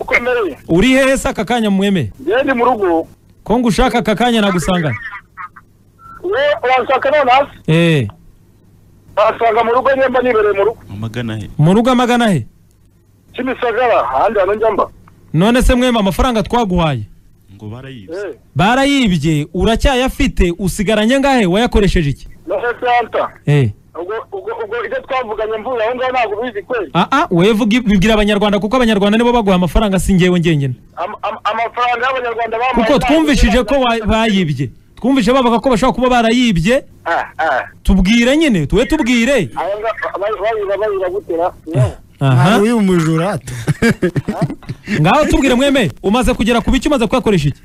uko merewe uri hehe se aka kanya mweme njyewe ndi mu rugo ko ngushaka aka kanya nagusanga we wansanga none hasi eee wasanga mu rugo nyemba nibereye mu rugo amagana he mu rugo amagana he kimisagara ahandi hantu njya mba none se mweme amafaranga twaguhaye ngo barayibye Eh, barayibye uracyayafite usigaranye angahe wayakoresheje iki nahetse hanta eee ubwo ubwo ubwo ibyo twavuganye mvuye aho ngaho ntabwo ubizi kweli aha wevuga bibwira abanyarwanda kuko abanyarwanda nibo baguha amafaranga si ngewe ngenyine Am- am- amafaranga y'abanyarwanda bamuhaye kuko twumvishije ko wa- bayibye twumvise bavuga ko bashobora kuba barayibye Ah, ah. tubwire nyine tuwe tubwire Aba nga- ba- bayira bayira gutera yewe. aha uyu mujura hato ngaho tubwire mweme umaze kugera ku bice umaze kuyakoresha iki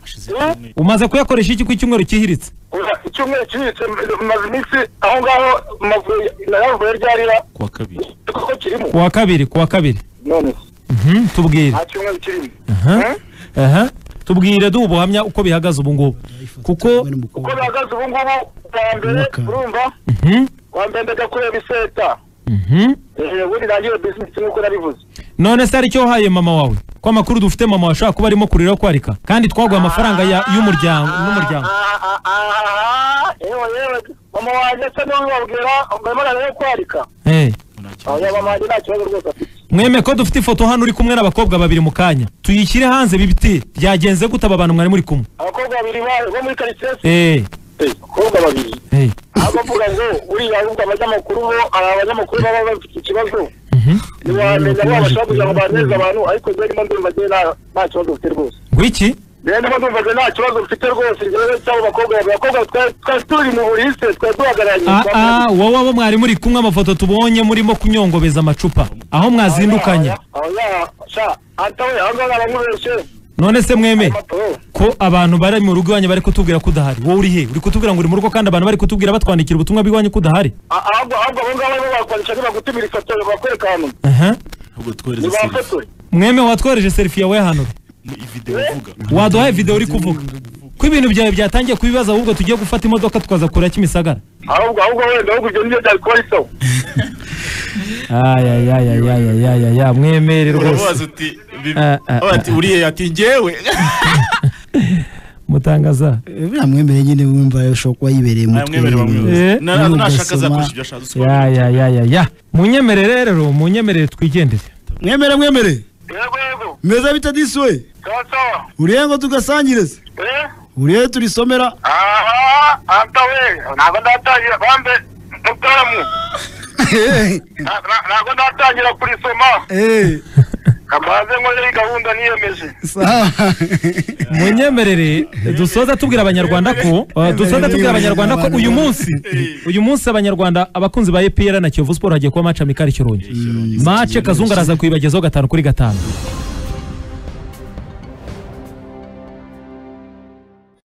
umaze kuyakoresha iki ku icyumweru cyihiritse Oya, icyumweru kibitse maze iminsi aho ngaho mavuye nayavuye ryarira ku wa kabiri koko kirimo ku wa kabiri ku wa kabiri none se, Mhm, tubwire nta cyumweru kirimo Aha. aha tubwire duha ubuhamya uko bihagaze ubu ngubu kuko uko bihagaze ubu ngubu bwa mbere Mwaka. urumva Mhm, wa mbere ndajya kureba iseta mhm. Eh, ubundi nangire bizinesi nk'uko nabivuze none se aricyo wahaye mama wawe ko amakuru dufite mama wawe ashobora kuba arimo kurira kwarika kandi twaguha amafaranga ya- y'umuryango n'umuryango Ah, ah, ah, ah, ah, yewe yewe mama wanjye se niwe ubabwira mbarimo narebe kwarika Eh. nta kibazo. oya mama wanjye nta kibazo rwose afite mweme ko dufite ifoto hano uri kumwe n'abakobwa babiri mu kanya tuyishyire hanze bibiti byagenze gute aba bantu mwari muri kumwe abakobwa babiri ba- bo muri karitsiye se Eh, abakobwa babiri eh, aho bavuga ngo buriya ahubwo abanyamakuru bo ari abanyamakuru baba bafite ikibazo mhm. ntiwamenya bo bashobora kugira ngo baneze abantu ariko njyewe ndimo ndumva njyewe nta- nta kibazo mfite rwose ngwiki njyewe ndimo ndumva njyewe nta kibazo mfite rwose njyewe cyangwa abakobwa babiri abakobwa twari twari turi mu buri se twari duhagararanye aa wowe abo mwari muri kumwe amafoto tubonye murimo kunyongobeza amacupa aho mwazindukanye oya sha ata we aho ngaho abamubeshe none se mweme amato ko abantu bari mu rugo iwanyu bari kutubwira ko udahari wowe uri he uri kutubwira ngo uri mu rugo kandi abantu bari kutubwira batwandikira ubutumwa bw'iwanyu ko udahari ahubwo ahubwo abo ngabo bo bakoresha ntibagutumira ifoto bakwereka ahantu Aha. ahubwo twohereze serivi ntibafotora mweme watwohereje serifi yawe hano ni ividewo uvuga waduhaye videwo uri kuvuga ko ibintu byawe byatangiye kuba ibibazo ahubwo tugiye gufata imodoka tukaza kura kimisagara ahubwo ahubwo wenda ahubwo ibyo nibyo byari kuba bisaho ayayayayayayaya mwemere urabaza uti bibi- Ah, ah, aho ati uriye ati ngewe mutangaza buriya mwemere nyine wumva ushobora kuba yibereye mu mutwe mwemere bamwemere Eh. Na- na- nashaka Ugasoma. azakoresha ibyo ashatse yayayayaya munyemerere rero munyemerere twigendere mwemere mwemere yego yego meza bita disi we sawa sawa uriye ngo tugasangirize eh uriye turisomera aha ata we ntabwo ndatangira bambe mutaramu na- na- ntabwo ndatangira kurisoma Eh, kamaze nkoze iyi gahunda niyemeje sawa munyemerere dusoza tubwira abanyarwanda ko uh, dusoza tubwira abanyarwanda ko uyu munsi uyu munsi abanyarwanda abakunzi ba EPR na Kiyovu Sport hagiye kuba match amikali Kirundi mace Kazungu araza kuyibagezaho gatanu kuri gatanu